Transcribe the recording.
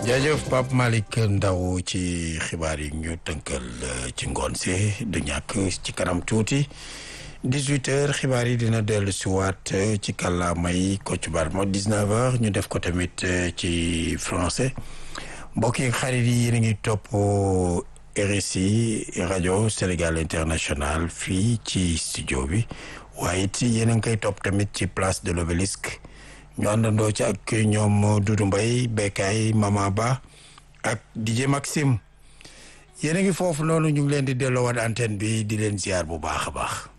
jaajëf Pape Malick Ndaw ci xibaar yi ñu tënkal ci ngoon si du ñàkk ci kanam tuuti 18 heures xibaar yi dina dellu si waat ci kàllaamay Kocc Barma 19 heures ñu def ko tamit ci français mbokk yi xarit yi yéen a ngi topp RSI rajo Sénégal international fii ci studio bi waaye it yéen a ngi koy topp tamit ci place de l'obélisque ñu àndandoo ci ak ñoom Doudou Mbaye Bekay Mama Ba ak DJ Maxime yéen a ngi foofu noonu ñu ngi leen di delloowaat antenne bi di leen ziar bu baax a baax.